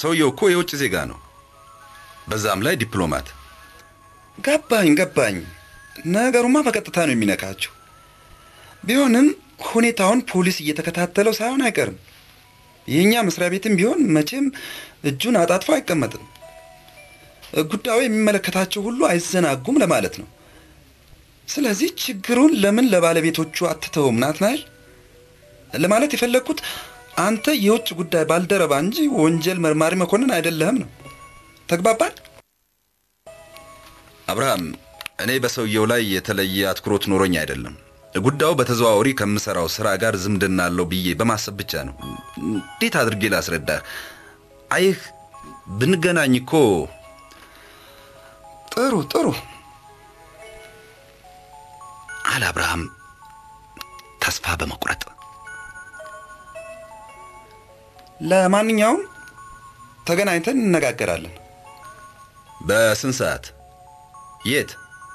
ሰውየው እኮ የውጭ ዜጋ ነው፣ በዛም ላይ ዲፕሎማት። ገባኝ ገባኝ። ነገሩማ በቀጥታ ነው የሚነካቸው። ቢሆንም ሁኔታውን ፖሊስ እየተከታተለው ሳይሆን አይቀርም። የእኛ መስሪያ ቤትም ቢሆን መቼም እጁን አጣጥፎ አይቀመጥም። ጉዳዩ የሚመለከታቸው ሁሉ አይዘናጉም ለማለት ነው። ስለዚህ ችግሩን ለምን ለባለቤቶቹ አትተውም ናትናኤል? ለማለት የፈለግኩት አንተ የውጭ ጉዳይ ባልደረባ እንጂ ወንጀል መርማሪ መኮንን አይደለህም ነው። ተግባባል? አብርሃም፣ እኔ በሰውየው ላይ የተለየ አትኩሮት ኖሮኝ አይደለም። ጉዳዩ በተዘዋዋሪ ከምሰራው ስራ ጋር ዝምድና አለው ብዬ በማሰብ ብቻ ነው። እንዴት አድርጌ ላስረዳህ? አይህ ብንገናኝ እኮ ጥሩ ጥሩ አለ አብርሃም ተስፋ በመቁረጥ። ለማንኛውም ተገናኝተን እንነጋገራለን። በስንት ሰዓት የት?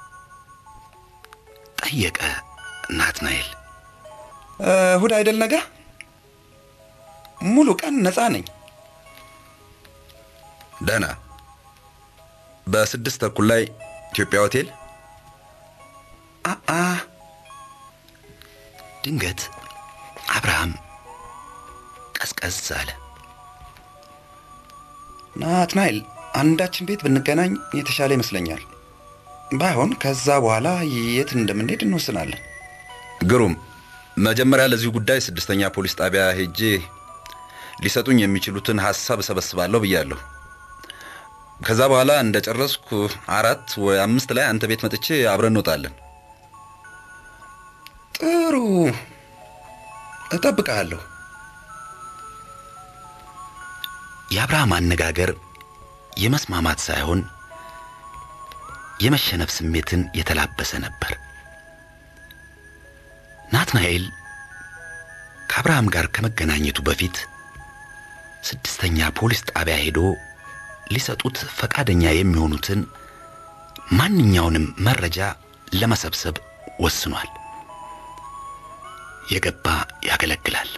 ጠየቀ ናትናኤል። እሁድ አይደል ነገ? ሙሉ ቀን ነፃ ነኝ። ደህና። በስድስት ተኩል ላይ ኢትዮጵያ ሆቴል። አአ ድንገት አብርሃም ቀዝቀዝ አለ። ናትናኤል፣ አንዳችን ቤት ብንገናኝ የተሻለ ይመስለኛል። ባይሆን ከዛ በኋላ የት እንደምንሄድ እንወስናለን። ግሩም። መጀመሪያ ለዚሁ ጉዳይ ስድስተኛ ፖሊስ ጣቢያ ሄጄ ሊሰጡኝ የሚችሉትን ሀሳብ እሰበስባለሁ ብያለሁ። ከዛ በኋላ እንደ ጨረስኩ አራት ወይ አምስት ላይ አንተ ቤት መጥቼ አብረን እንወጣለን። ጥሩ፣ እጠብቅሃለሁ። የአብርሃም አነጋገር የመስማማት ሳይሆን የመሸነፍ ስሜትን የተላበሰ ነበር። ናትናኤል ከአብርሃም ጋር ከመገናኘቱ በፊት ስድስተኛ ፖሊስ ጣቢያ ሄዶ ሊሰጡት ፈቃደኛ የሚሆኑትን ማንኛውንም መረጃ ለመሰብሰብ ወስኗል። የገባ ያገለግላል።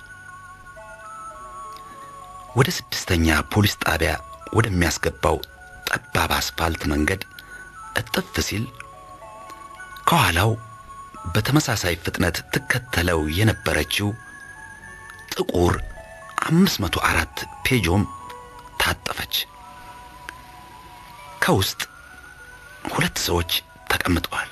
ወደ ስድስተኛ ፖሊስ ጣቢያ ወደሚያስገባው ጠባብ አስፋልት መንገድ እጥፍ ሲል ከኋላው በተመሳሳይ ፍጥነት ትከተለው የነበረችው ጥቁር 504 ፔጆም ታጠፈች። ከውስጥ ሁለት ሰዎች ተቀምጠዋል።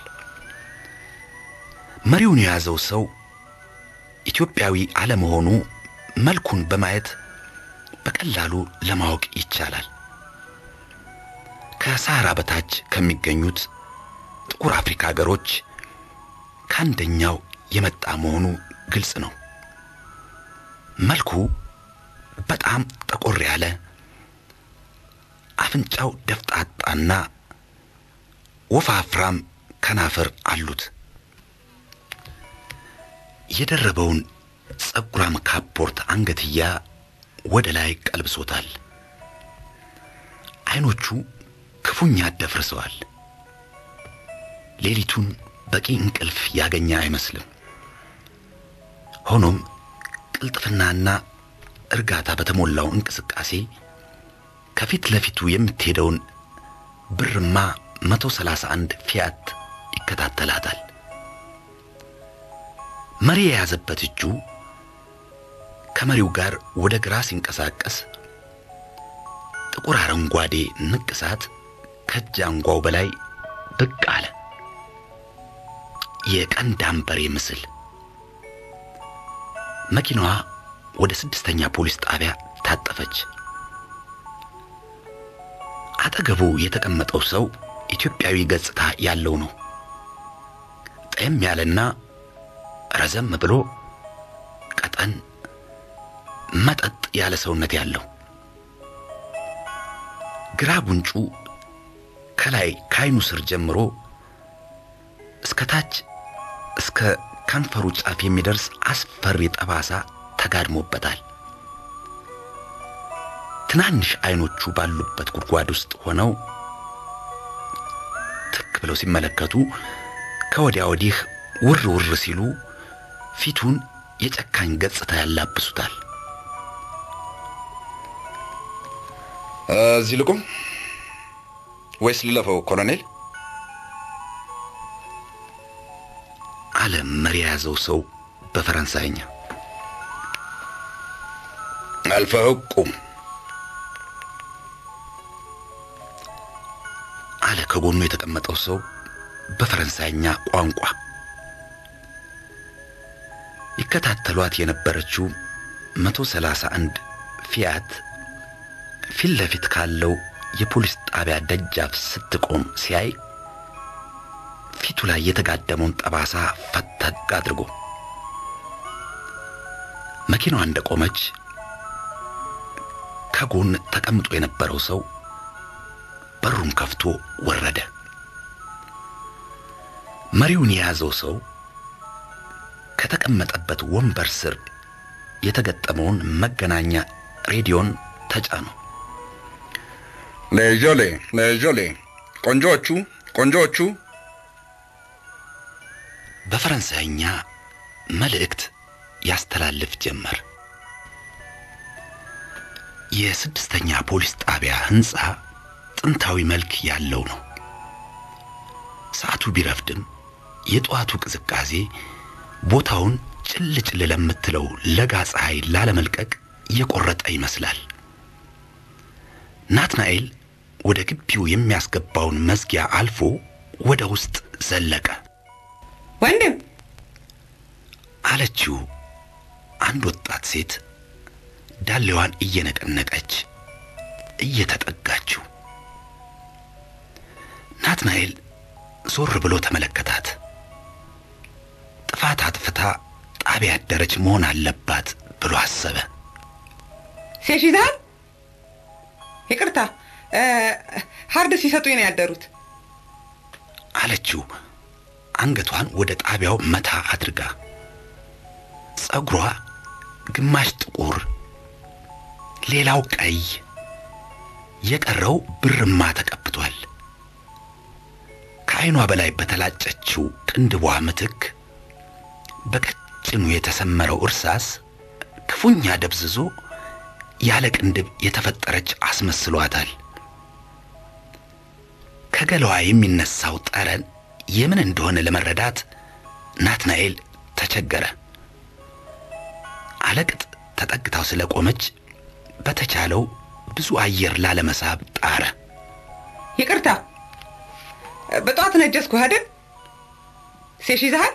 መሪውን የያዘው ሰው ኢትዮጵያዊ አለመሆኑ መልኩን በማየት በቀላሉ ለማወቅ ይቻላል። ከሳህራ በታች ከሚገኙት ጥቁር አፍሪካ ሀገሮች ከአንደኛው የመጣ መሆኑ ግልጽ ነው። መልኩ በጣም ጠቆር ያለ፣ አፍንጫው ደፍጣጣና ወፋፍራም ከናፈር አሉት። የደረበውን ጸጉራም ካፖርት አንገትያ ወደ ላይ ቀልብሶታል። አይኖቹ ክፉኛ ደፍርሰዋል። ሌሊቱን በቂ እንቅልፍ ያገኘ አይመስልም። ሆኖም ቅልጥፍናና እርጋታ በተሞላው እንቅስቃሴ ከፊት ለፊቱ የምትሄደውን ብርማ 131 ፊያት ይከታተላታል። መሪ የያዘበት እጁ ከመሪው ጋር ወደ ግራ ሲንቀሳቀስ ጥቁር አረንጓዴ ንቅሳት ከእጅ አንጓው በላይ ብቅ አለ። የቀንድ አንበሬ ምስል። መኪናዋ ወደ ስድስተኛ ፖሊስ ጣቢያ ታጠፈች። አጠገቡ የተቀመጠው ሰው ኢትዮጵያዊ ገጽታ ያለው ነው። ጠየም ያለና ረዘም ብሎ ቀጠን መጠጥ ያለ ሰውነት ያለው ግራ ጉንጩ ከላይ ከዓይኑ ስር ጀምሮ እስከ ታች እስከ ከንፈሩ ጫፍ የሚደርስ አስፈሪ ጠባሳ ተጋድሞበታል። ትናንሽ አይኖቹ ባሉበት ጉድጓድ ውስጥ ሆነው ትክ ብለው ሲመለከቱ ከወዲያ ወዲህ ውር ውር ሲሉ ፊቱን የጨካኝ ገጽታ ያላብሱታል። እዚህ ልቁም ወይስ ልለፈው ኮሎኔል? አለ መሪ የያዘው ሰው በፈረንሳይኛ። አልፈኸው ቁም አለ ከጎኑ የተቀመጠው ሰው በፈረንሳይኛ ቋንቋ። ይከታተሏት የነበረችው መቶ ሰላሳ አንድ ፊያት ፊት ለፊት ካለው የፖሊስ ጣቢያ ደጃፍ ስትቆም ሲያይ ፊቱ ላይ የተጋደመውን ጠባሳ ፈተግ አድርጎ መኪናዋ እንደቆመች ከጎን ተቀምጦ የነበረው ሰው በሩን ከፍቶ ወረደ። መሪውን የያዘው ሰው ከተቀመጠበት ወንበር ስር የተገጠመውን መገናኛ ሬዲዮን ተጫነው። ለጆሌ ለጆሌ ቆንጆዎቹ ቆንጆዎቹ በፈረንሳይኛ መልእክት ያስተላልፍ ጀመር። የስድስተኛ ፖሊስ ጣቢያ ሕንፃ ጥንታዊ መልክ ያለው ነው። ሰዓቱ ቢረፍድም የጠዋቱ ቅዝቃዜ ቦታውን ጭል ጭል ለምትለው ለጋ ፀሐይ ላለመልቀቅ የቆረጠ ይመስላል። ናትናኤል ወደ ግቢው የሚያስገባውን መዝጊያ አልፎ ወደ ውስጥ ዘለቀ። ወንድም አለችው አንድ ወጣት ሴት ዳሌዋን እየነቀነቀች እየተጠጋችው። ናትናኤል ዞር ብሎ ተመለከታት። ጥፋት አጥፍታ ጣቢያ ያደረች መሆን አለባት ብሎ አሰበ። ሴሽዛል ይቅርታ እ፣ ሀርድ ሲሰጡኝ ነው ያደሩት። አለችው አንገቷን ወደ ጣቢያው መታ አድርጋ። ጸጉሯ ግማሽ ጥቁር፣ ሌላው ቀይ፣ የቀረው ብርማ ተቀብቷል። ከዓይኗ በላይ በተላጨችው ቅንድቧ ምትክ በቀጭኑ የተሰመረው እርሳስ ክፉኛ ደብዝዞ ያለ ቅንድብ የተፈጠረች አስመስሏታል። ከገላዋ የሚነሳው ጠረን የምን እንደሆነ ለመረዳት ናትናኤል ተቸገረ። አለቅጥ ተጠግታው ስለቆመች በተቻለው ብዙ አየር ላለመሳብ ጣረ። ይቅርታ በጠዋት ነጀስኩ አይደል? ሴሽዛል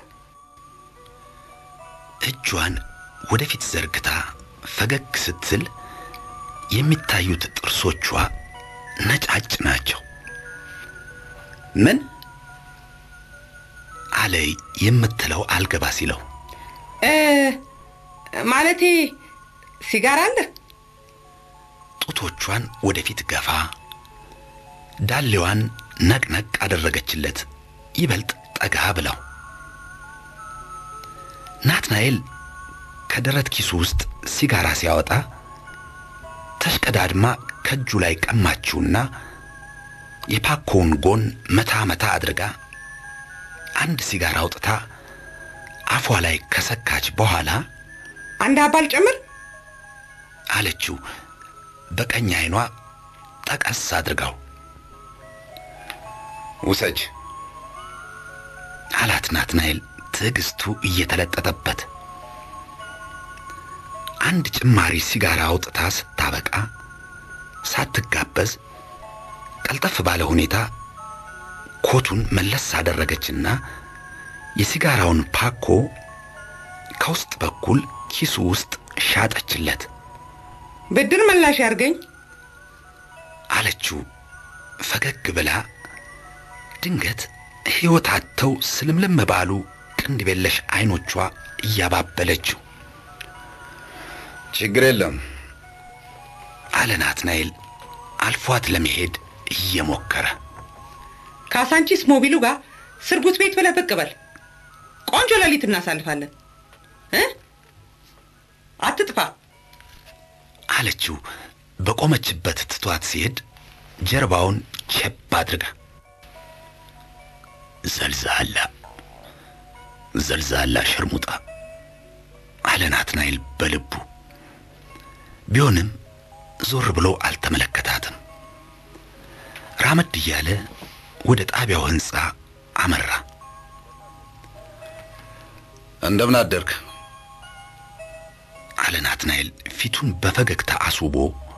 እጇን ወደፊት ዘርግታ ፈገግ ስትል የሚታዩት ጥርሶቿ ነጫጭ ናቸው። ምን አለ የምትለው አልገባ ሲለው እ፣ ማለቴ ሲጋራ አለ? ጡቶቿን ወደፊት ገፋ ዳሌዋን ነቅነቅ አደረገችለት ይበልጥ ጠጋ ብለው። ናትናኤል ከደረት ኪሱ ውስጥ ሲጋራ ሲያወጣ ተሽቀዳድማ ከእጁ ላይ ቀማችውና የፓኮውን ጎን መታ መታ አድርጋ አንድ ሲጋራ አውጥታ አፏ ላይ ከሰካች በኋላ አንድ አባል ጨምር። አለችው በቀኝ አይኗ ጠቀስ አድርጋው ውሰጅ አላት ናትናኤል ትዕግስቱ እየተለጠጠበት። አንድ ጭማሪ ሲጋራ አውጥታ ስታበቃ ሳትጋበዝ ቀልጠፍ ባለ ሁኔታ ኮቱን መለስ አደረገችና የሲጋራውን ፓኮ ከውስጥ በኩል ኪሱ ውስጥ ሻጠችለት ብድር መላሽ ያርገኝ። አለችው ፈገግ ብላ። ድንገት ሕይወት አጥተው ስልምልም ባሉ ቅንድብ የለሽ አይኖቿ እያባበለችው ችግር የለም አለ ናትናኤል አልፏት ለመሄድ እየሞከረ። ከአሳንቺስ ሞቢሉ ጋር ስርጉት ቤት ብለህ ብቅ በል። ቆንጆ ሌሊት እናሳልፋለን እ አትጥፋ። አለችው በቆመችበት ትቷት ሲሄድ ጀርባውን ቸብ አድርጋ። ዘልዛላ ዘልዛላ ሸርሙጣ አለ ናትናኤል በልቡ። ቢሆንም ዞር ብሎ አልተመለከታትም። ራመድ እያለ ወደ ጣቢያው ሕንፃ አመራ። እንደምን አደርክ? አለ ናትናኤል ፊቱን በፈገግታ አስውቦ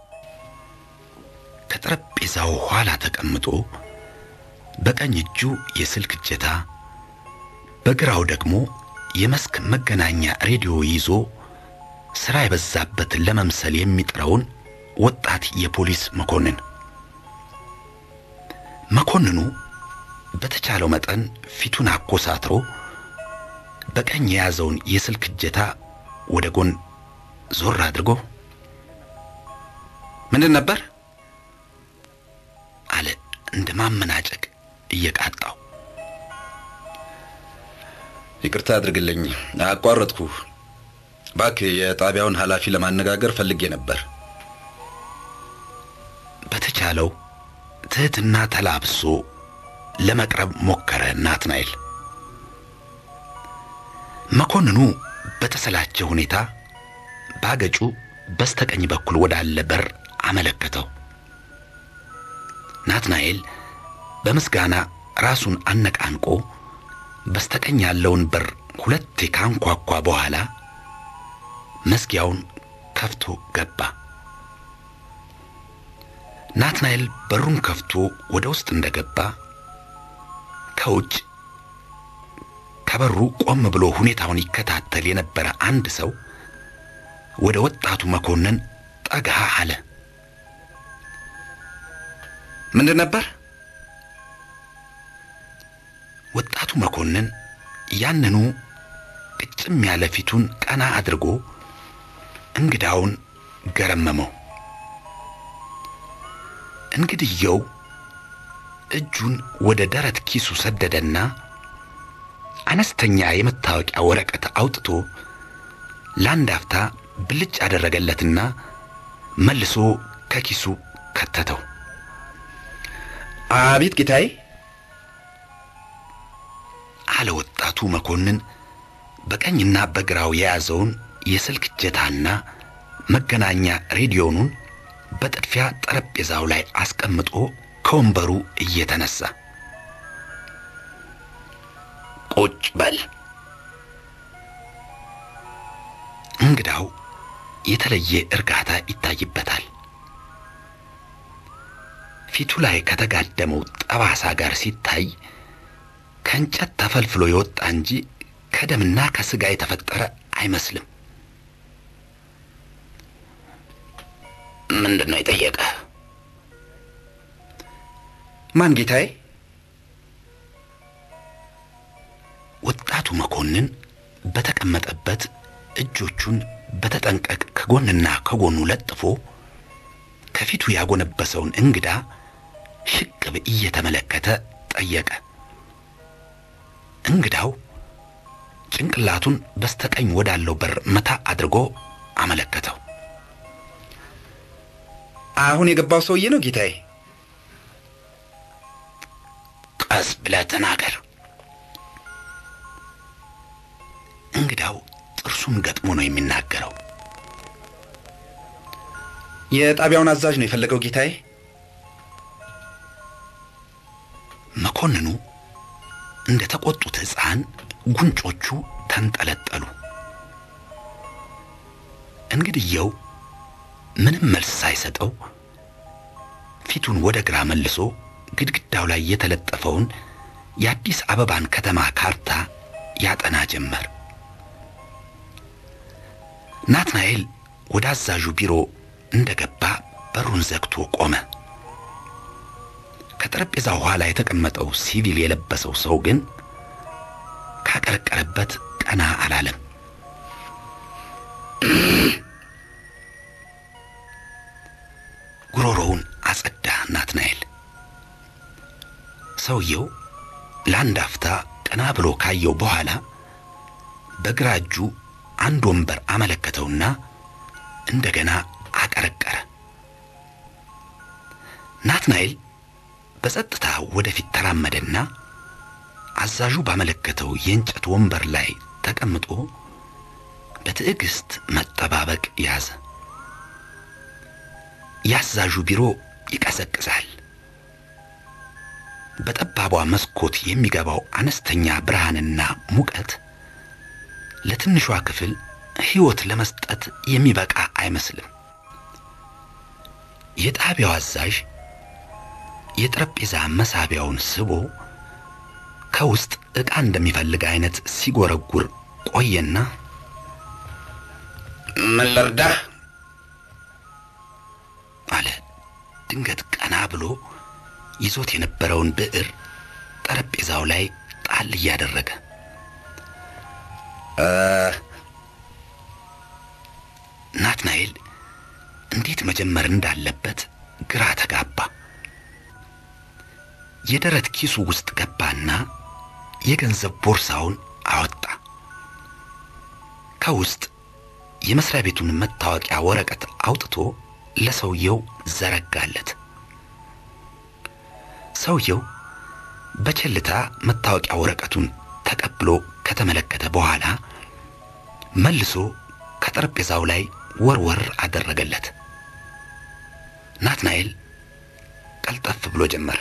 ከጠረጴዛው ኋላ ተቀምጦ በቀኝ እጁ የስልክ እጀታ በግራው ደግሞ የመስክ መገናኛ ሬዲዮ ይዞ ሥራ የበዛበት ለመምሰል የሚጥረውን ወጣት የፖሊስ መኮንን። መኮንኑ በተቻለው መጠን ፊቱን አኮሳትሮ በቀኝ የያዘውን የስልክ እጀታ ወደ ጎን ዞር አድርጎ ምንድን ነበር? አለ እንደ ማመናጨቅ እየቃጣው። ይቅርታ አድርግልኝ፣ አቋረጥኩ። እባክህ የጣቢያውን ኃላፊ ለማነጋገር ፈልጌ ነበር። በተቻለው ትህትና ተላብሶ ለመቅረብ ሞከረ ናትናኤል። መኮንኑ በተሰላቸ ሁኔታ ባገጩ በስተቀኝ በኩል ወዳለ በር አመለከተው። ናትናኤል በምስጋና ራሱን አነቃንቆ በስተቀኝ ያለውን በር ሁለቴ ካንኳኳ በኋላ መዝጊያውን ከፍቶ ገባ። ናትናኤል በሩን ከፍቶ ወደ ውስጥ እንደገባ ከውጭ ከበሩ ቆም ብሎ ሁኔታውን ይከታተል የነበረ አንድ ሰው ወደ ወጣቱ መኮንን ጠጋ አለ። ምንድን ነበር? ወጣቱ መኮንን ያንኑ ቅጭም ያለ ፊቱን ቀና አድርጎ እንግዳውን ገረመመው። እንግድየው እጁን ወደ ደረት ኪሱ ሰደደና አነስተኛ የመታወቂያ ወረቀት አውጥቶ ለአንድ አፍታ ብልጭ አደረገለትና መልሶ ከኪሱ ከተተው። አቤት ጌታዬ። አለ ወጣቱ መኮንን በቀኝና በግራው የያዘውን የስልክ እጀታና መገናኛ ሬዲዮኑን በጥድፊያ ጠረጴዛው ላይ አስቀምጦ ከወንበሩ እየተነሳ ቁጭ በል። እንግዳው የተለየ እርጋታ ይታይበታል። ፊቱ ላይ ከተጋደመው ጠባሳ ጋር ሲታይ ከእንጨት ተፈልፍሎ የወጣ እንጂ ከደምና ከስጋ የተፈጠረ አይመስልም። ምንድን ነው የጠየቀ? ማን ጌታዬ? ወጣቱ መኮንን በተቀመጠበት እጆቹን በተጠንቀቅ ከጎንና ከጎኑ ለጥፎ ከፊቱ ያጎነበሰውን እንግዳ ሽቅብ እየተመለከተ ጠየቀ። እንግዳው ጭንቅላቱን በስተቀኝ ወዳለው በር መታ አድርጎ አመለከተው። አሁን የገባው ሰውዬ ነው ጌታዬ? ቀስ ብለህ ተናገር። እንግዳው ጥርሱን ገጥሞ ነው የሚናገረው። የጣቢያውን አዛዥ ነው የፈለገው ጌታዬ? መኮንኑ እንደ ተቆጡት ሕፃን ጉንጮቹ ተንጠለጠሉ። እንግድየው ምንም መልስ ሳይሰጠው ፊቱን ወደ ግራ መልሶ ግድግዳው ላይ የተለጠፈውን የአዲስ አበባን ከተማ ካርታ ያጠና ጀመር። ናትናኤል ወደ አዛዡ ቢሮ እንደገባ በሩን ዘግቶ ቆመ። ከጠረጴዛው ኋላ የተቀመጠው ሲቪል የለበሰው ሰው ግን ካቀረቀረበት ቀና አላለም። ጉሮሮውን አጸዳ ናትናኤል። ሰውየው ለአንድ አፍታ ቀና ብሎ ካየው በኋላ በግራ እጁ አንድ ወንበር አመለከተውና እንደገና አቀረቀረ። ናትናኤል በጸጥታ ወደፊት ተራመደና አዛዡ ባመለከተው የእንጨት ወንበር ላይ ተቀምጦ በትዕግስት መጠባበቅ ያዘ። የአዛዡ ቢሮ ይቀዘቅዛል። በጠባቧ መስኮት የሚገባው አነስተኛ ብርሃንና ሙቀት ለትንሿ ክፍል ሕይወት ለመስጠት የሚበቃ አይመስልም። የጣቢያው አዛዥ የጠረጴዛ መሳቢያውን ስቦ ከውስጥ ዕቃ እንደሚፈልግ አይነት ሲጎረጉር ቆየና ምን ልርዳህ? አለ። ድንገት ቀና ብሎ ይዞት የነበረውን ብዕር ጠረጴዛው ላይ ጣል እያደረገ ናትናኤል እንዴት መጀመር እንዳለበት ግራ ተጋባ። የደረት ኪሱ ውስጥ ገባና የገንዘብ ቦርሳውን አወጣ። ከውስጥ የመስሪያ ቤቱን መታወቂያ ወረቀት አውጥቶ ለሰውየው ዘረጋለት። ሰውየው በቸልታ መታወቂያ ወረቀቱን ተቀብሎ ከተመለከተ በኋላ መልሶ ከጠረጴዛው ላይ ወርወር አደረገለት። ናትናኤል ቀልጠፍ ብሎ ጀመረ።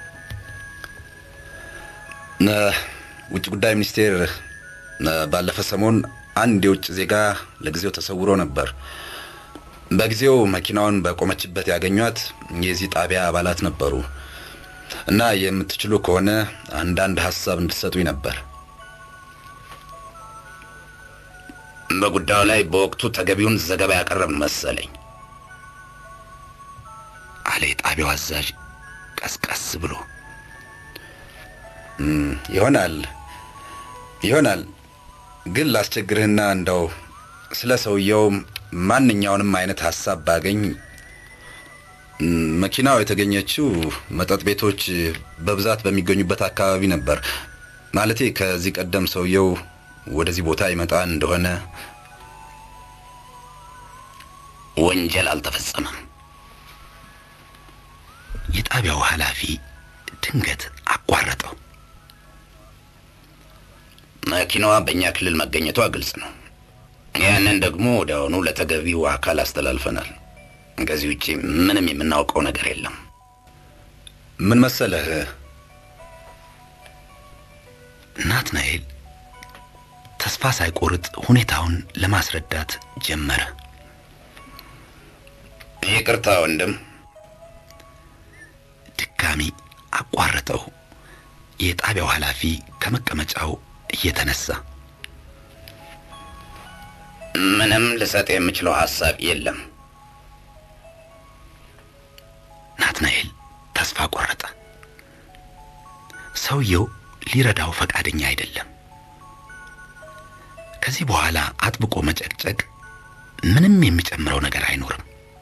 ውጭ ጉዳይ ሚኒስቴር ባለፈ ሰሞን አንድ የውጭ ዜጋ ለጊዜው ተሰውሮ ነበር። በጊዜው መኪናውን በቆመችበት ያገኟት የዚህ ጣቢያ አባላት ነበሩ እና የምትችሉ ከሆነ አንዳንድ ሀሳብ እንድትሰጡኝ ነበር። በጉዳዩ ላይ በወቅቱ ተገቢውን ዘገባ ያቀረብን መሰለኝ አለ የጣቢያው አዛዥ ቀስቀስ ብሎ። ይሆናል ይሆናል፣ ግን ላስቸግርህና እንደው ስለ ሰውየው ማንኛውንም አይነት ሀሳብ ባገኝ። መኪናው የተገኘችው መጠጥ ቤቶች በብዛት በሚገኙበት አካባቢ ነበር። ማለቴ ከዚህ ቀደም ሰውየው ወደዚህ ቦታ ይመጣ እንደሆነ ወንጀል አልተፈጸመም። የጣቢያው ኃላፊ ድንገት አቋረጠው። መኪናዋ በእኛ ክልል መገኘቷ ግልጽ ነው። ያንን ደግሞ ወዲያውኑ ለተገቢው አካል አስተላልፈናል። ከዚህ ውጪ ምንም የምናውቀው ነገር የለም። ምን መሰለህ ናትናኤል ተስፋ ሳይቆርጥ ሁኔታውን ለማስረዳት ጀመረ። ይቅርታ ወንድም፣ ድጋሚ አቋረጠው። የጣቢያው ኃላፊ ከመቀመጫው እየተነሳ ምንም ልሰጥ የምችለው ሀሳብ የለም። ናትናኤል ተስፋ ቆረጠ። ሰውየው ሊረዳው ፈቃደኛ አይደለም። ከዚህ በኋላ አጥብቆ መጨቅጨቅ ምንም የሚጨምረው ነገር አይኖርም።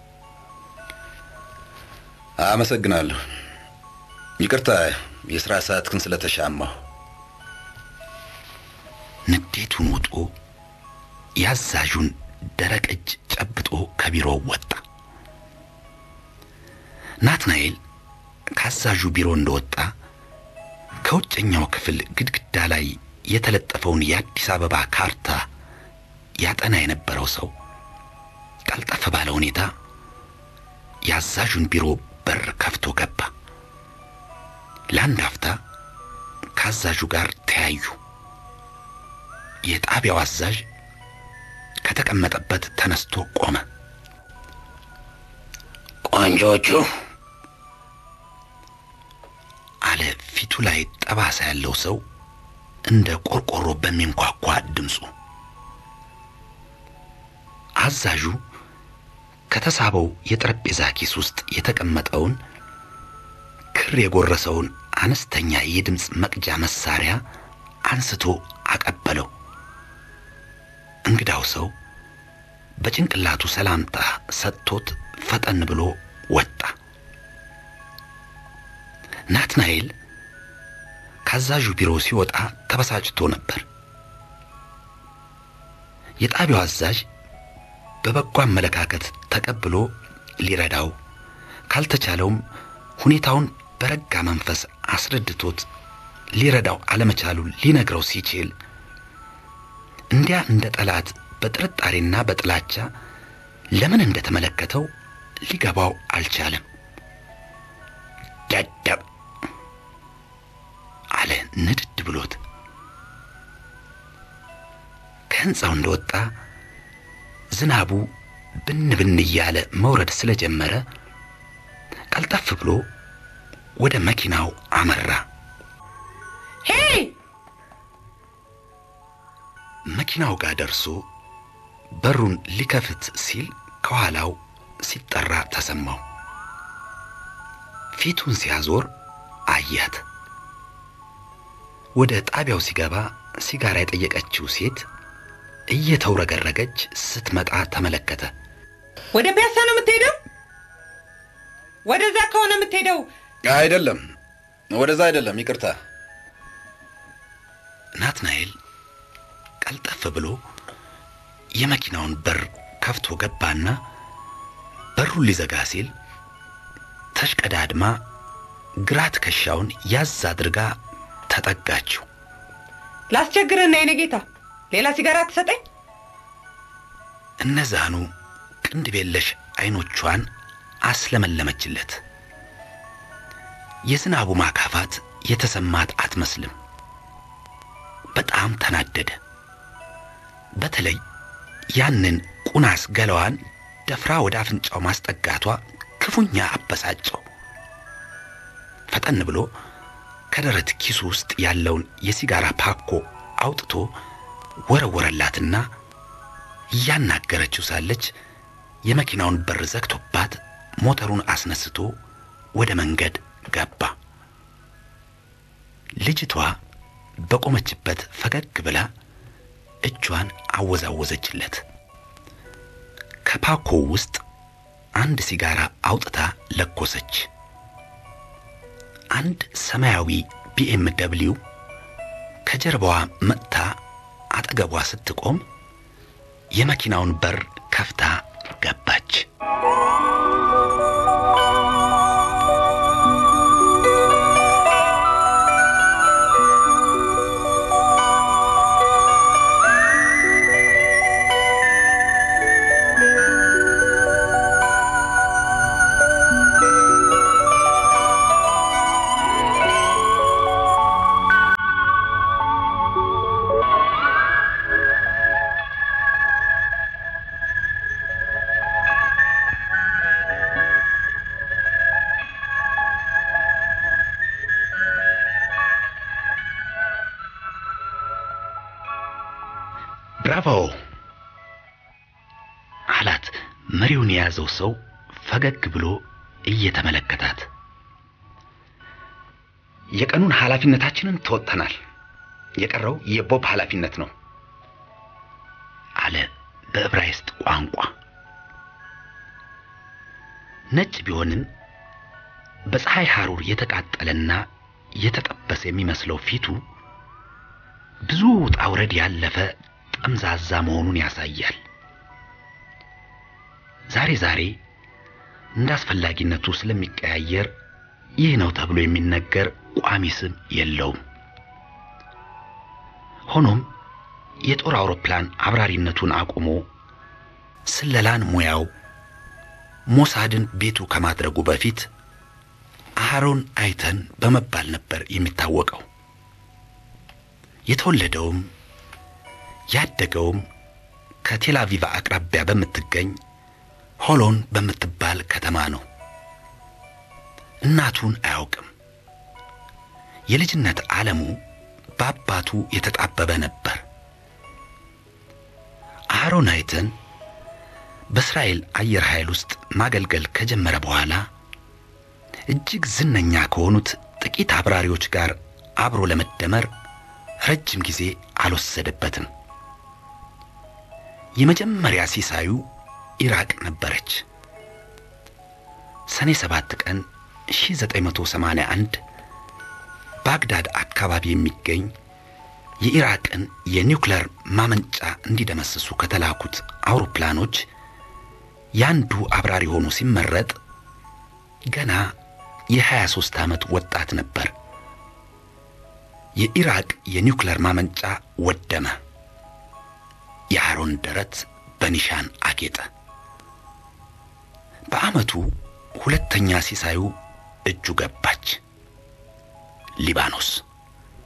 አመሰግናለሁ። ይቅርታ የሥራ ሰዓትህን ስለተሻማሁ። ንዴቱን ውጦ ያዛዡን ደረቅ እጅ ጨብጦ ከቢሮው ወጣ። ናትናኤል ከአዛዡ ቢሮ እንደወጣ ከውጨኛው ክፍል ግድግዳ ላይ የተለጠፈውን የአዲስ አበባ ካርታ ያጠና የነበረው ሰው ቀልጠፍ ባለ ሁኔታ የአዛዡን ቢሮ በር ከፍቶ ገባ። ለአንድ አፍታ ከአዛዡ ጋር ተያዩ። የጣቢያው አዛዥ ከተቀመጠበት ተነስቶ ቆመ። ቆንጆቹ አለ ፊቱ ላይ ጠባሳ ያለው ሰው እንደ ቆርቆሮ በሚንኳኳ ድምፁ። አዛዡ ከተሳበው የጠረጴዛ ኪስ ውስጥ የተቀመጠውን ክር የጎረሰውን አነስተኛ የድምፅ መቅጃ መሳሪያ አንስቶ አቀበለው። እንግዳው ሰው በጭንቅላቱ ሰላምታ ሰጥቶት ፈጠን ብሎ ወጣ። ናትናኤል ከአዛዡ ቢሮ ሲወጣ ተበሳጭቶ ነበር። የጣቢያው አዛዥ በበጎ አመለካከት ተቀብሎ ሊረዳው ካልተቻለውም ሁኔታውን በረጋ መንፈስ አስረድቶት ሊረዳው አለመቻሉን ሊነግረው ሲችል እንዲያ እንደ ጠላት በጥርጣሬና በጥላቻ ለምን እንደተመለከተው ሊገባው አልቻለም። ደደብ አለ ንድድ ብሎት። ከሕንፃው እንደወጣ ዝናቡ ብን ብን እያለ መውረድ ስለጀመረ ቀልጠፍ ብሎ ወደ መኪናው አመራ። ሄይ መኪናው ጋር ደርሶ በሩን ሊከፍት ሲል ከኋላው ሲጠራ ተሰማው። ፊቱን ሲያዞር አያት። ወደ ጣቢያው ሲገባ ሲጋራ የጠየቀችው ሴት እየተውረገረገች ስትመጣ ተመለከተ። ወደ ፒያሳ ነው የምትሄደው? ወደዛ ከሆነ የምትሄደው አይደለም፣ ወደዛ አይደለም፣ ይቅርታ። ናትናኤል ቀልጠፍ ብሎ የመኪናውን በር ከፍቶ ገባና በሩን ሊዘጋ ሲል ተሽቀዳድማ ግራ ትከሻውን ያዝ አድርጋ ተጠጋችው። ላስቸግርህና የኔ ጌታ ሌላ ሲጋራ ትሰጠኝ? እነዛኑ ቅንድብ የለሽ አይኖቿን አስለመለመችለት። የዝናቡ ማካፋት የተሰማት አትመስልም። በጣም ተናደደ። በተለይ ያንን ቁናስ ገላዋን ደፍራ ወደ አፍንጫው ማስጠጋቷ ክፉኛ አበሳጨው። ፈጠን ብሎ ከደረት ኪሱ ውስጥ ያለውን የሲጋራ ፓኮ አውጥቶ ወረወረላትና እያናገረችው ሳለች የመኪናውን በር ዘግቶባት ሞተሩን አስነስቶ ወደ መንገድ ገባ። ልጅቷ በቆመችበት ፈገግ ብላ እጇን አወዛወዘችለት። ከፓኮው ውስጥ አንድ ሲጋራ አውጥታ ለኮሰች። አንድ ሰማያዊ ቢኤም ደብሊው ከጀርባዋ መጥታ አጠገቧ ስትቆም የመኪናውን በር ከፍታ ገባች። ብራቮ አላት መሪውን የያዘው ሰው ፈገግ ብሎ እየተመለከታት። የቀኑን ኃላፊነታችንን ተወጥተናል። የቀረው የቦብ ኃላፊነት ነው አለ በዕብራይስጥ ቋንቋ። ነጭ ቢሆንም በፀሐይ ሐሩር የተቃጠለና የተጠበሰ የሚመስለው ፊቱ ብዙ ውጣ ውረድ ያለፈ ጠምዛዛ መሆኑን ያሳያል። ዛሬ ዛሬ እንደ አስፈላጊነቱ ስለሚቀያየር ይህ ነው ተብሎ የሚነገር ቋሚ ስም የለውም። ሆኖም የጦር አውሮፕላን አብራሪነቱን አቁሞ ስለላን ሙያው ሞሳድን ቤቱ ከማድረጉ በፊት አሃሮን አይተን በመባል ነበር የሚታወቀው። የተወለደውም ያደገውም ከቴላቪቭ አቅራቢያ በምትገኝ ሆሎን በምትባል ከተማ ነው። እናቱን አያውቅም። የልጅነት ዓለሙ በአባቱ የተጣበበ ነበር። አሃሮን አይተን በእስራኤል አየር ኃይል ውስጥ ማገልገል ከጀመረ በኋላ እጅግ ዝነኛ ከሆኑት ጥቂት አብራሪዎች ጋር አብሮ ለመደመር ረጅም ጊዜ አልወሰደበትም። የመጀመሪያ ሲሳዩ ኢራቅ ነበረች። ሰኔ ሰባት ቀን 1981 ባግዳድ አካባቢ የሚገኝ የኢራቅን የኒውክሌር ማመንጫ እንዲደመስሱ ከተላኩት አውሮፕላኖች ያንዱ አብራሪ ሆኖ ሲመረጥ ገና የ23 ዓመት ወጣት ነበር። የኢራቅ የኒውክሌር ማመንጫ ወደመ። የአሮን ደረት በኒሻን አጌጠ። በዓመቱ ሁለተኛ ሲሳዩ እጁ ገባች። ሊባኖስ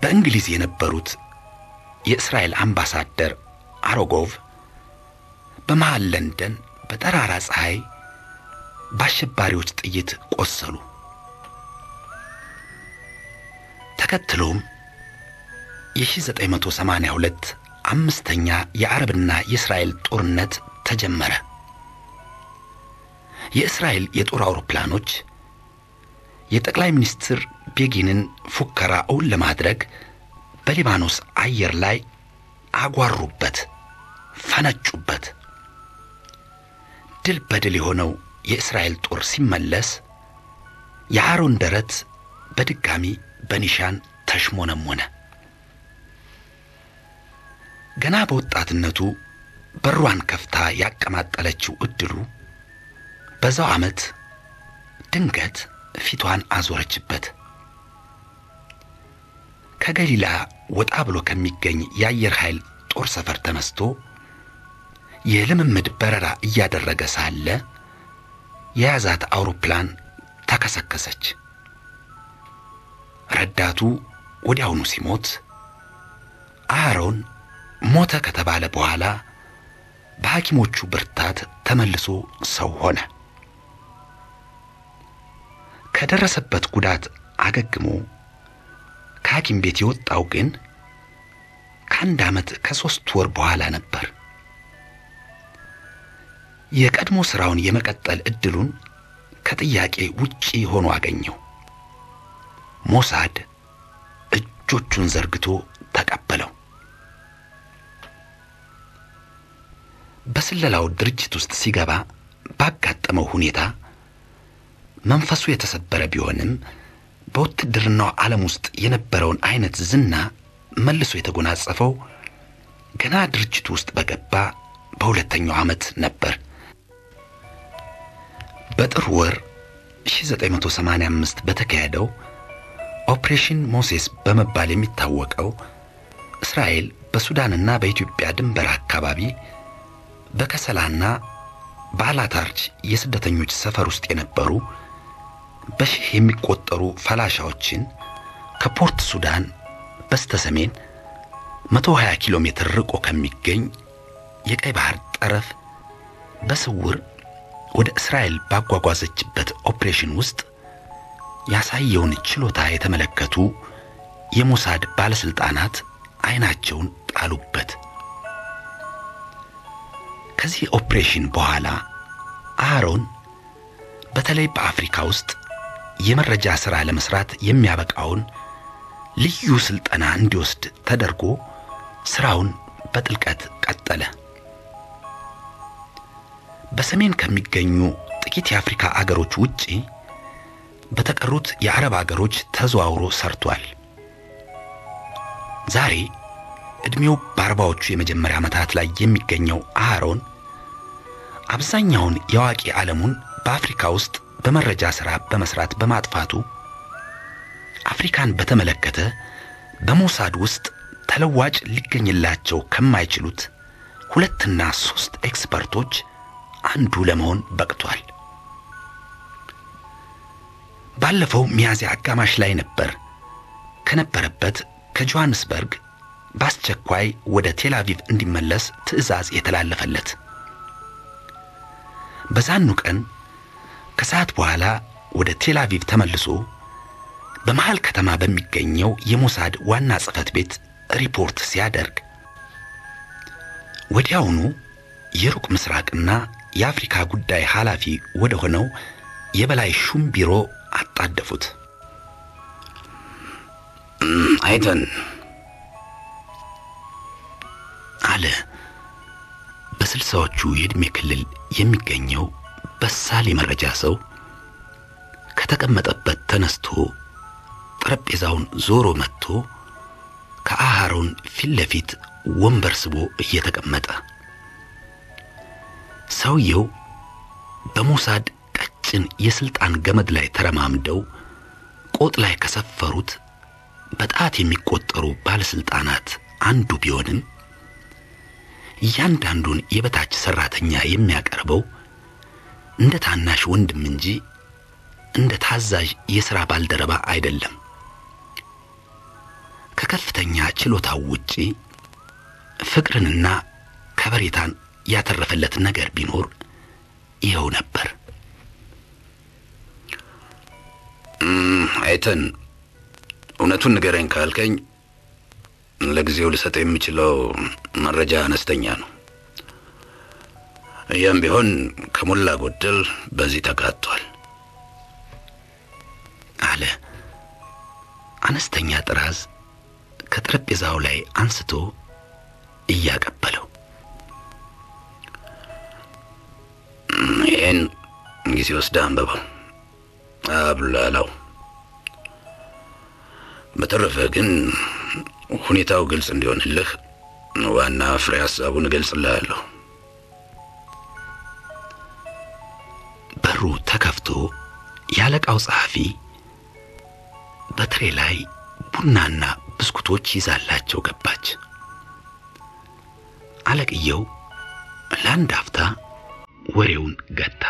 በእንግሊዝ የነበሩት የእስራኤል አምባሳደር አሮጎቭ በመሃል ለንደን በጠራራ ፀሐይ በአሸባሪዎች ጥይት ቆሰሉ። ተከትሎም የ1982 አምስተኛ የአረብና የእስራኤል ጦርነት ተጀመረ። የእስራኤል የጦር አውሮፕላኖች የጠቅላይ ሚኒስትር ቤጊንን ፉከራ እውን ለማድረግ በሊባኖስ አየር ላይ አጓሩበት፣ ፈነጩበት። ድል በድል የሆነው የእስራኤል ጦር ሲመለስ የአሮን ደረት በድጋሚ በኒሻን ተሽሞነሞነ። ገና በወጣትነቱ በሯን ከፍታ ያቀማጠለችው እድሉ በዛው ዓመት ድንገት ፊቷን አዞረችበት። ከገሊላ ወጣ ብሎ ከሚገኝ የአየር ኃይል ጦር ሰፈር ተነስቶ የልምምድ በረራ እያደረገ ሳለ የያዛት አውሮፕላን ተከሰከሰች። ረዳቱ ወዲያውኑ ሲሞት አሮን ሞተ ከተባለ በኋላ በሐኪሞቹ ብርታት ተመልሶ ሰው ሆነ። ከደረሰበት ጉዳት አገግሞ ከሐኪም ቤት የወጣው ግን ከአንድ ዓመት ከሦስት ወር በኋላ ነበር። የቀድሞ ሥራውን የመቀጠል ዕድሉን ከጥያቄ ውጪ ሆኖ አገኘው። ሞሳድ እጆቹን ዘርግቶ ተቀበለው። በስለላው ድርጅት ውስጥ ሲገባ ባጋጠመው ሁኔታ መንፈሱ የተሰበረ ቢሆንም በውትድርናው ዓለም ውስጥ የነበረውን አይነት ዝና መልሶ የተጎናጸፈው ገና ድርጅቱ ውስጥ በገባ በሁለተኛው ዓመት ነበር። በጥር ወር 1985 በተካሄደው ኦፕሬሽን ሞሴስ በመባል የሚታወቀው እስራኤል በሱዳንና በኢትዮጵያ ድንበር አካባቢ በከሰላና በአላታርች የስደተኞች ሰፈር ውስጥ የነበሩ በሺህ የሚቆጠሩ ፈላሻዎችን ከፖርት ሱዳን በስተ ሰሜን 120 ኪሎ ሜትር ርቆ ከሚገኝ የቀይ ባህር ጠረፍ በስውር ወደ እስራኤል ባጓጓዘችበት ኦፕሬሽን ውስጥ ያሳየውን ችሎታ የተመለከቱ የሞሳድ ባለስልጣናት አይናቸውን ጣሉበት። ከዚህ ኦፕሬሽን በኋላ አሮን በተለይ በአፍሪካ ውስጥ የመረጃ ሥራ ለመስራት የሚያበቃውን ልዩ ስልጠና እንዲወስድ ተደርጎ ሥራውን በጥልቀት ቀጠለ። በሰሜን ከሚገኙ ጥቂት የአፍሪካ አገሮች ውጪ በተቀሩት የአረብ አገሮች ተዘዋውሮ ሰርቷል። ዛሬ ዕድሜው በአርባዎቹ የመጀመሪያ ዓመታት ላይ የሚገኘው አሮን አብዛኛውን የአዋቂ ዓለሙን በአፍሪካ ውስጥ በመረጃ ሥራ በመስራት በማጥፋቱ አፍሪካን በተመለከተ በሞሳድ ውስጥ ተለዋጭ ሊገኝላቸው ከማይችሉት ሁለትና ሦስት ኤክስፐርቶች አንዱ ለመሆን በቅቷል። ባለፈው ሚያዝያ አጋማሽ ላይ ነበር ከነበረበት ከጆሐንስበርግ በአስቸኳይ ወደ ቴል አቪቭ እንዲመለስ ትዕዛዝ የተላለፈለት። በዛኑ ቀን ከሰዓት በኋላ ወደ ቴል አቪቭ ተመልሶ በመሃል ከተማ በሚገኘው የሞሳድ ዋና ጽሕፈት ቤት ሪፖርት ሲያደርግ ወዲያውኑ የሩቅ ምስራቅና የአፍሪካ ጉዳይ ኃላፊ ወደ ሆነው የበላይ ሹም ቢሮ አጣደፉት። አይተን አለ በስልሳዎቹ የዕድሜ ክልል የሚገኘው በሳል የመረጃ ሰው ከተቀመጠበት ተነስቶ ጠረጴዛውን ዞሮ መጥቶ ከአሃሮን ፊት ለፊት ወንበር ስቦ እየተቀመጠ ሰውየው በሞሳድ ቀጭን የስልጣን ገመድ ላይ ተረማምደው ቆጥ ላይ ከሰፈሩት በጣት የሚቆጠሩ ባለስልጣናት አንዱ ቢሆንም እያንዳንዱን የበታች ሰራተኛ የሚያቀርበው እንደ ታናሽ ወንድም እንጂ እንደ ታዛዥ የሥራ ባልደረባ አይደለም። ከከፍተኛ ችሎታው ውጪ ፍቅርንና ከበሬታን ያተረፈለት ነገር ቢኖር ይኸው ነበር። አይተን እውነቱን ንገረኝ ካልከኝ ለጊዜው ልሰጥ የምችለው መረጃ አነስተኛ ነው። ያም ቢሆን ከሞላ ጎደል በዚህ ተካቷል አለ። አነስተኛ ጥራዝ ከጠረጴዛው ላይ አንስቶ እያቀበለው ይህን ጊዜ ወስደህ አንብበው፣ አብላላው። በተረፈ ግን ሁኔታው ግልጽ እንዲሆንልህ ዋና ፍሬ ሀሳቡን እገልጽልሃለሁ። በሩ ተከፍቶ የአለቃው ጸሐፊ በትሬ ላይ ቡናና ብስኩቶች ይዛላቸው ገባች። አለቅየው ለአንድ አፍታ ወሬውን ገታ።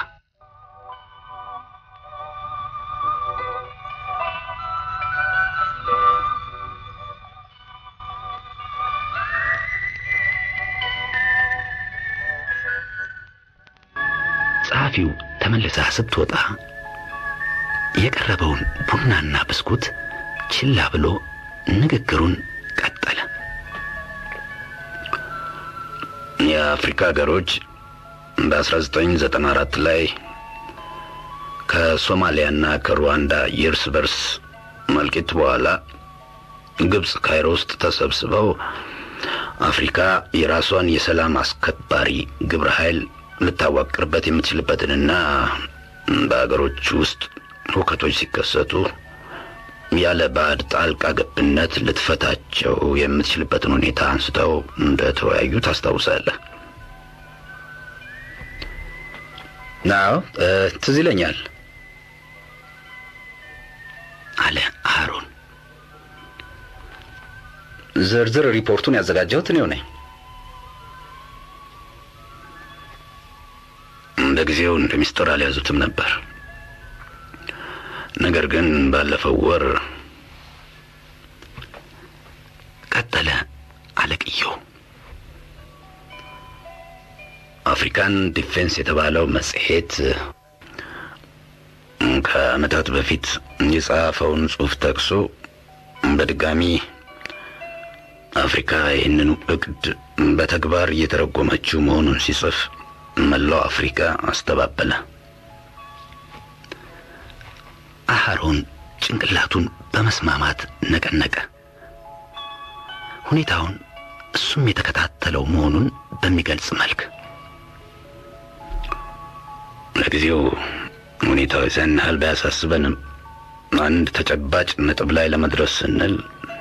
ጸሐፊው ተመልሳ ስትወጣ የቀረበውን ቡናና ብስኩት ችላ ብሎ ንግግሩን ቀጠለ። የአፍሪካ ሀገሮች በ1994 ላይ ከሶማሊያና ከሩዋንዳ የእርስ በርስ መልቂት በኋላ ግብፅ ካይሮ ውስጥ ተሰብስበው አፍሪካ የራሷን የሰላም አስከባሪ ግብረ ኃይል ልታዋቅርበት የምትችልበትንና በሀገሮች ውስጥ ሁከቶች ሲከሰቱ ያለ ባዕድ ጣልቃ ገብነት ልትፈታቸው የምትችልበትን ሁኔታ አንስተው እንደተወያዩ ታስታውሳለህ? አዎ ትዝ ይለኛል አለ አሮን። ዝርዝር ሪፖርቱን ያዘጋጀሁት እኔው ነኝ። ለጊዜው እንደ ሚስጥር አልያዙትም ነበር። ነገር ግን ባለፈው ወር ቀጠለ አለቅየው። አፍሪካን ዲፌንስ የተባለው መጽሔት ከዓመታት በፊት የጻፈውን ጽሑፍ ጠቅሶ በድጋሚ አፍሪካ ይህንኑ እቅድ በተግባር እየተረጎመችው መሆኑን ሲጽፍ መላው አፍሪካ አስተባበለ። አሃሮን ጭንቅላቱን በመስማማት ነቀነቀ። ሁኔታውን እሱም የተከታተለው መሆኑን በሚገልጽ መልክ ለጊዜው ሁኔታው ያን ያህል ባያሳስበንም አንድ ተጨባጭ ነጥብ ላይ ለመድረስ ስንል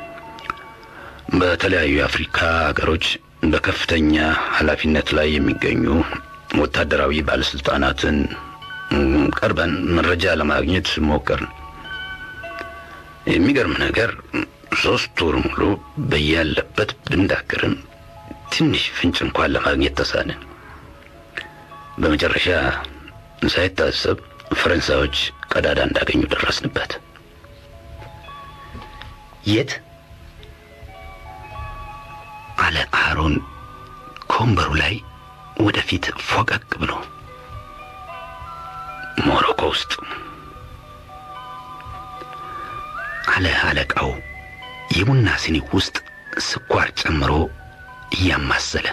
በተለያዩ የአፍሪካ ሀገሮች በከፍተኛ ኃላፊነት ላይ የሚገኙ ወታደራዊ ባለስልጣናትን ቀርበን መረጃ ለማግኘት ሞከርን። የሚገርም ነገር ሶስት ወር ሙሉ በያለበት ብንዳክርም ትንሽ ፍንጭ እንኳን ለማግኘት ተሳንን። በመጨረሻ ሳይታሰብ ፈረንሳዮች ቀዳዳ እንዳገኙ ደረስንበት። የት? አለ አሮን ከወንበሩ ላይ ወደፊት ፎቀቅ ብሎ። ሞሮኮ ውስጥ አለ አለቃው የቡና ሲኒ ውስጥ ስኳር ጨምሮ እያማሰለ።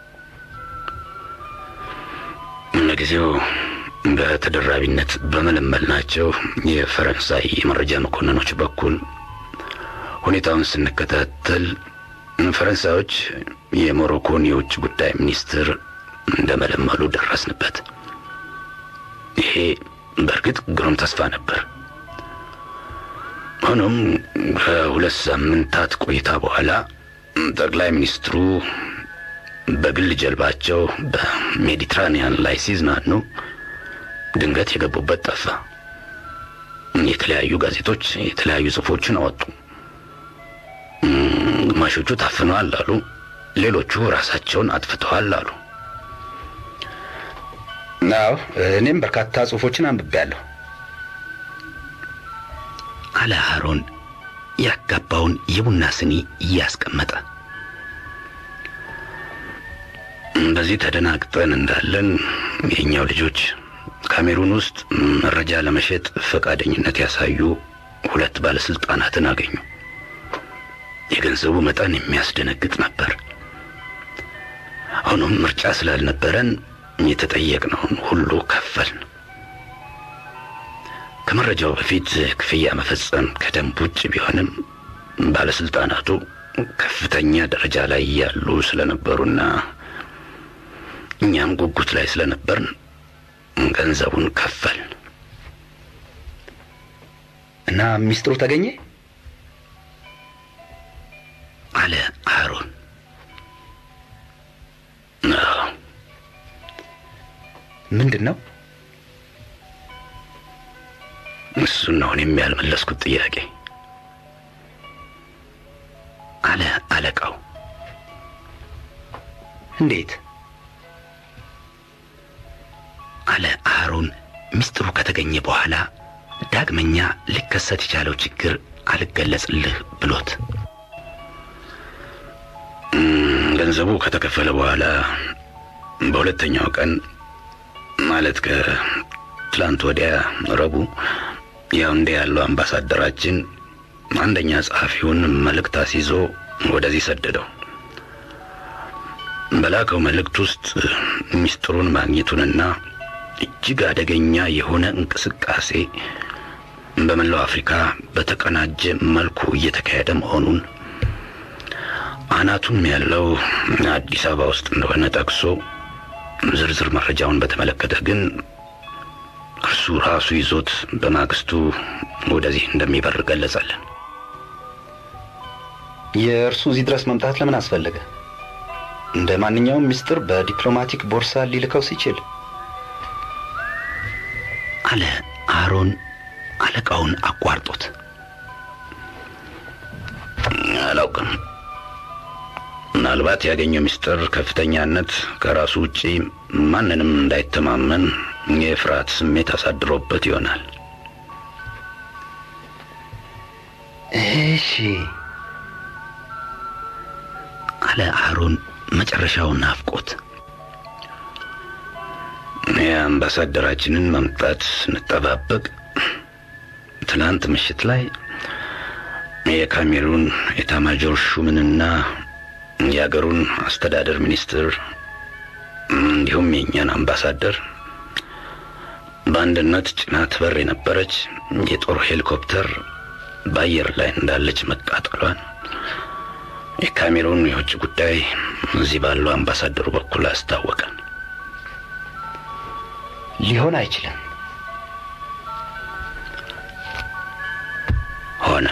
ለጊዜው በተደራቢነት በመለመልናቸው የፈረንሳይ የመረጃ መኮንኖች በኩል ሁኔታውን ስንከታተል ፈረንሳዮች የሞሮኮን የውጭ ጉዳይ ሚኒስትር እንደመለመሉ ደረስንበት። ይሄ በእርግጥ ግሩም ተስፋ ነበር። ሆኖም ከሁለት ሳምንታት ቆይታ በኋላ ጠቅላይ ሚኒስትሩ በግል ጀልባቸው በሜዲትራኒያን ላይ ሲዝናኑ ድንገት የገቡበት ጠፋ። የተለያዩ ጋዜጦች የተለያዩ ጽሑፎችን አወጡ። ግማሾቹ ታፍነዋል አሉ፣ ሌሎቹ ራሳቸውን አጥፍተዋል አሉ። አዎ እኔም በርካታ ጽሑፎችን አንብቤያለሁ። አለ አሮን ያጋባውን የቡና ስኒ እያስቀመጠ በዚህ ተደናግጠን እንዳለን የእኛው ልጆች ካሜሩን ውስጥ መረጃ ለመሸጥ ፈቃደኝነት ያሳዩ ሁለት ባለስልጣናትን አገኙ። የገንዘቡ መጠን የሚያስደነግጥ ነበር። ሆኖም ምርጫ ስላልነበረን የተጠየቅነውን ሁሉ ከፈልን። ከመረጃው በፊት ክፍያ መፈጸም ከደንብ ውጭ ቢሆንም ባለስልጣናቱ ከፍተኛ ደረጃ ላይ ያሉ ስለነበሩና እኛም ጉጉት ላይ ስለነበርን ገንዘቡን ከፈልን እና ሚስጥሩ ተገኘ አለ አሮን። አዎ ምንድን ነው እሱን ነው እኔም ያልመለስኩት ጥያቄ አለ አለቃው። እንዴት አለ አሮን። ሚስጥሩ ከተገኘ በኋላ ዳግመኛ ሊከሰት የቻለው ችግር አልገለጽልህ ብሎት እም፣ ገንዘቡ ከተከፈለ በኋላ በሁለተኛው ቀን ማለት ከትላንት ወዲያ ረቡዕ ያውንዴ ያለው አምባሳደራችን አንደኛ ጸሐፊውን መልእክት አስይዞ ወደዚህ ሰደደው። በላከው መልእክት ውስጥ ሚስጥሩን ማግኘቱንና እጅግ አደገኛ የሆነ እንቅስቃሴ በመላው አፍሪካ በተቀናጀ መልኩ እየተካሄደ መሆኑን አናቱም ያለው አዲስ አበባ ውስጥ እንደሆነ ጠቅሶ ዝርዝር መረጃውን በተመለከተ ግን እርሱ ራሱ ይዞት በማግስቱ ወደዚህ እንደሚበር ገለጸልን። የእርሱ እዚህ ድረስ መምጣት ለምን አስፈለገ? እንደ ማንኛውም ሚስጥር በዲፕሎማቲክ ቦርሳ ሊልከው ሲችል አለ አሮን አለቃውን አቋርጦት። አላውቅም። ምናልባት ያገኘው ምስጢር ከፍተኛነት ከራሱ ውጪ ማንንም እንዳይተማመን የፍርሃት ስሜት አሳድሮበት ይሆናል። እሺ አለ አሮን መጨረሻውን ናፍቆት። የአምባሳደራችንን መምጣት ስንጠባበቅ ትናንት ምሽት ላይ የካሜሩን ኤታማጆር ሹምንና የአገሩን አስተዳደር ሚኒስትር እንዲሁም የእኛን አምባሳደር በአንድነት ጭናት በር የነበረች የጦር ሄሊኮፕተር በአየር ላይ እንዳለች መቃጠሏን የካሜሩን የውጭ ጉዳይ እዚህ ባለው አምባሳደሩ በኩል አስታወቀን። ሊሆን አይችልም። ሆነ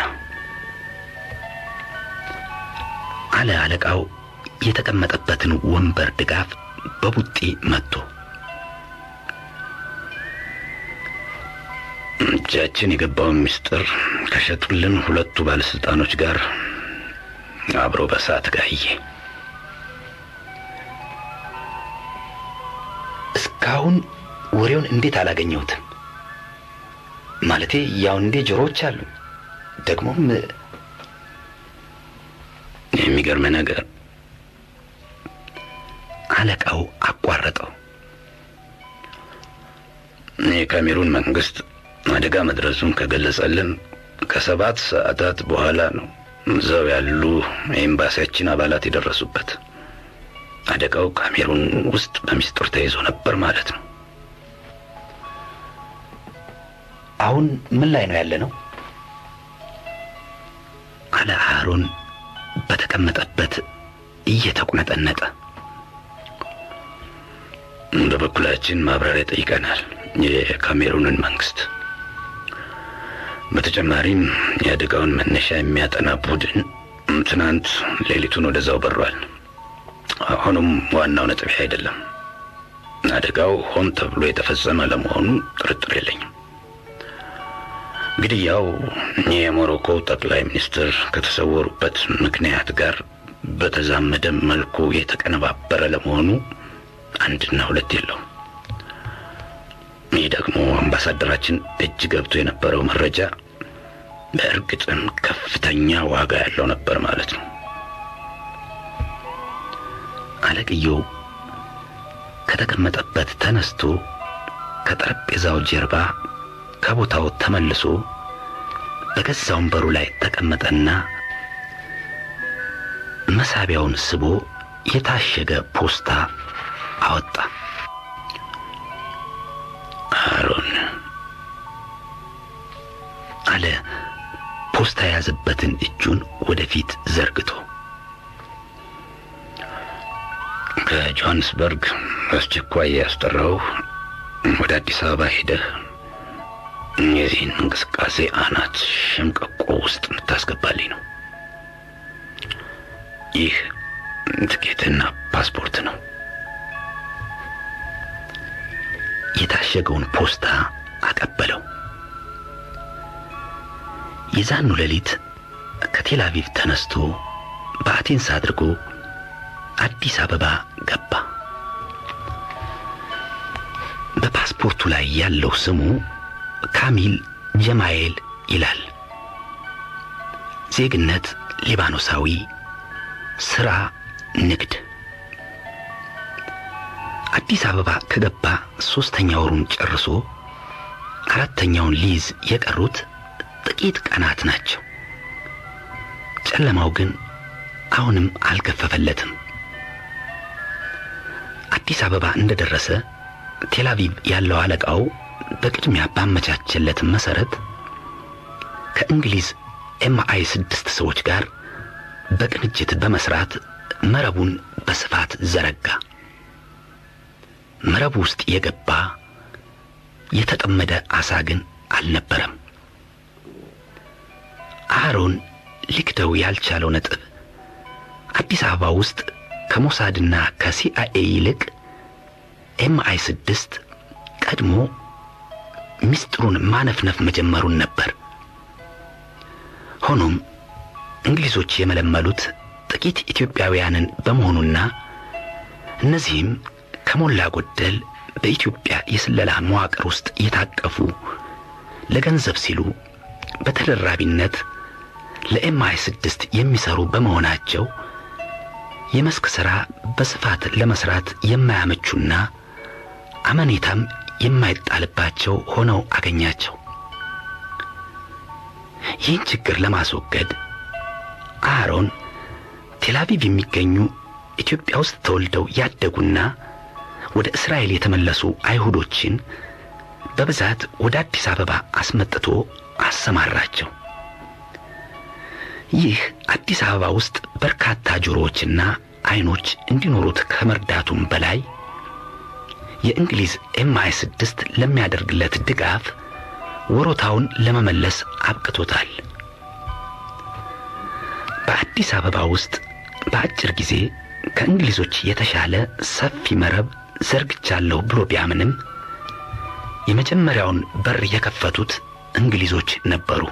አለ አለቃው የተቀመጠበትን ወንበር ድጋፍ በቡጢ መጥቶ። እጃችን የገባውን ምስጢር ከሸጡልን ሁለቱ ባለስልጣኖች ጋር አብሮ በሳት ጋየ። እስካሁን ወሬውን እንዴት አላገኘሁትም? ማለቴ ያውንዴ ጆሮዎች አሉ። ደግሞም የሚገርም ነገር አለቃው አቋረጠው። የካሜሩን መንግስት አደጋ መድረሱን ከገለጸልን ከሰባት ሰዓታት በኋላ ነው እዛው ያሉ የኤምባሲያችን አባላት የደረሱበት። አደጋው ካሜሩን ውስጥ በሚስጥር ተይዞ ነበር ማለት ነው። አሁን ምን ላይ ነው ያለ ነው? አለ አሮን በተቀመጠበት እየተቁነጠነጠ። በበኩላችን ማብራሪያ ጠይቀናል የካሜሩንን መንግስት። በተጨማሪም የአደጋውን መነሻ የሚያጠና ቡድን ትናንት ሌሊቱን ወደዛው በሯል። ሆኖም ዋናው ነጥብ ይህ አይደለም። አደጋው ሆን ተብሎ የተፈጸመ ለመሆኑ ጥርጥር የለኝም። ግድያው የሞሮኮ ጠቅላይ ሚኒስትር ከተሰወሩበት ምክንያት ጋር በተዛመደ መልኩ የተቀነባበረ ለመሆኑ አንድና ሁለት የለውም። ይህ ደግሞ አምባሳደራችን እጅ ገብቶ የነበረው መረጃ በእርግጥም ከፍተኛ ዋጋ ያለው ነበር ማለት ነው። አለቅየው ከተቀመጠበት ተነስቶ ከጠረጴዛው ጀርባ ከቦታው ተመልሶ በገዛ ወንበሩ ላይ ተቀመጠና መሳቢያውን ስቦ የታሸገ ፖስታ አወጣ። አሮን አለ ፖስታ የያዘበትን እጁን ወደፊት ዘርግቶ ከጆሃንስበርግ አስቸኳይ ያስጠራው ወደ አዲስ አበባ ሄደህ የዚህን እንቅስቃሴ አናት ሸምቀቆ ውስጥ እንድታስገባልኝ ነው። ይህ ትኬትና ፓስፖርት ነው። የታሸገውን ፖስታ አቀበለው። የዛኑ ሌሊት ከቴል አቪቭ ተነስቶ በአቴንስ አድርጎ አዲስ አበባ ገባ። በፓስፖርቱ ላይ ያለው ስሙ ካሚል ጀማኤል ይላል። ዜግነት ሊባኖሳዊ፣ ስራ ንግድ። አዲስ አበባ ከገባ ሶስተኛ ወሩን ጨርሶ አራተኛውን ሊይዝ የቀሩት ጥቂት ቀናት ናቸው። ጨለማው ግን አሁንም አልገፈፈለትም። አዲስ አበባ እንደደረሰ ቴል አቪቭ ያለው አለቃው በቅድሚያ ባመቻቸለት መሰረት ከእንግሊዝ ኤምአይ ስድስት ሰዎች ጋር በቅንጅት በመስራት መረቡን በስፋት ዘረጋ። መረቡ ውስጥ የገባ የተጠመደ አሳ ግን አልነበረም። አሮን ሊክደው ያልቻለው ነጥብ አዲስ አበባ ውስጥ ከሞሳድና ከሲአይኤ ይልቅ ኤምአይ ስድስት ቀድሞ ምስጢሩን ማነፍነፍ መጀመሩን ነበር። ሆኖም እንግሊዞች የመለመሉት ጥቂት ኢትዮጵያውያንን በመሆኑና እነዚህም ከሞላ ጎደል በኢትዮጵያ የስለላ መዋቅር ውስጥ የታቀፉ ለገንዘብ ሲሉ በተደራቢነት ለኤምአይ ስድስት የሚሰሩ በመሆናቸው የመስክ ሥራ በስፋት ለመስራት የማያመቹና አመኔታም የማይጣልባቸው ሆነው አገኛቸው። ይህን ችግር ለማስወገድ አሮን ቴልአቪቭ የሚገኙ ኢትዮጵያ ውስጥ ተወልደው ያደጉና ወደ እስራኤል የተመለሱ አይሁዶችን በብዛት ወደ አዲስ አበባ አስመጥቶ አሰማራቸው። ይህ አዲስ አበባ ውስጥ በርካታ ጆሮዎችና አይኖች እንዲኖሩት ከመርዳቱም በላይ የእንግሊዝ ኤምአይ ስድስት ለሚያደርግለት ድጋፍ ወሮታውን ለመመለስ አብቅቶታል። በአዲስ አበባ ውስጥ በአጭር ጊዜ ከእንግሊዞች የተሻለ ሰፊ መረብ ዘርግቻለሁ ብሎ ቢያምንም የመጀመሪያውን በር የከፈቱት እንግሊዞች ነበሩ።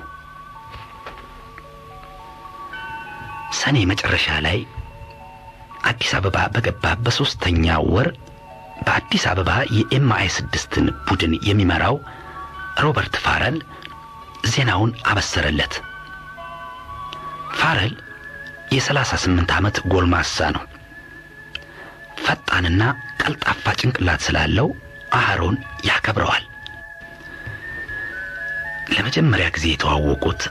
ሰኔ መጨረሻ ላይ አዲስ አበባ በገባ በሦስተኛ ወር በአዲስ አበባ የኤምአይ ስድስትን ቡድን የሚመራው ሮበርት ፋረል ዜናውን አበሰረለት። ፋረል የሰላሳ ስምንት ዓመት ጎልማሳ ነው። ፈጣንና ቀልጣፋ ጭንቅላት ስላለው አህሮን ያከብረዋል። ለመጀመሪያ ጊዜ የተዋወቁት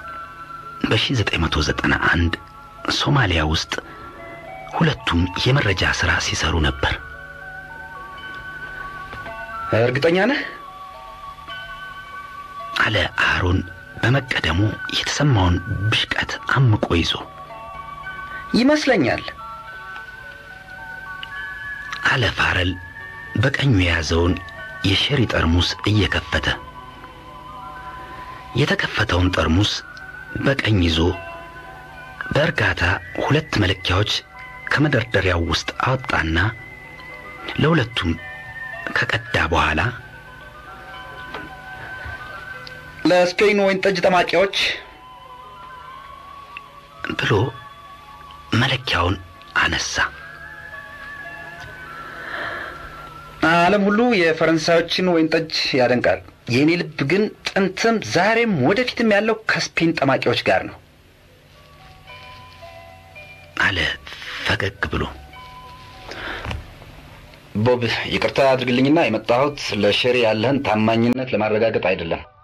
በ1991 ሶማሊያ ውስጥ ሁለቱም የመረጃ ሥራ ሲሰሩ ነበር። እርግጠኛ ነህ? አለ አሮን በመቀደሙ የተሰማውን ብሽቀት አምቆ ይዞ ይመስለኛል። አለ ፋረል በቀኙ የያዘውን የሸሪ ጠርሙስ እየከፈተ የተከፈተውን ጠርሙስ በቀኝ ይዞ በእርጋታ ሁለት መለኪያዎች ከመደርደሪያው ውስጥ አወጣና ለሁለቱም ከቀዳ በኋላ ለስፔን ወይን ጠጅ ጠማቂዎች ብሎ መለኪያውን አነሳ። ዓለም ሁሉ የፈረንሳዮችን ወይን ጠጅ ያደንቃል። የእኔ ልብ ግን ጥንትም ዛሬም ወደፊትም ያለው ከስፔን ጠማቂዎች ጋር ነው አለ ፈገግ ብሎ። ቦብ፣ ይቅርታ አድርግልኝና የመጣሁት ለሼሪ ያለህን ታማኝነት ለማረጋገጥ አይደለም።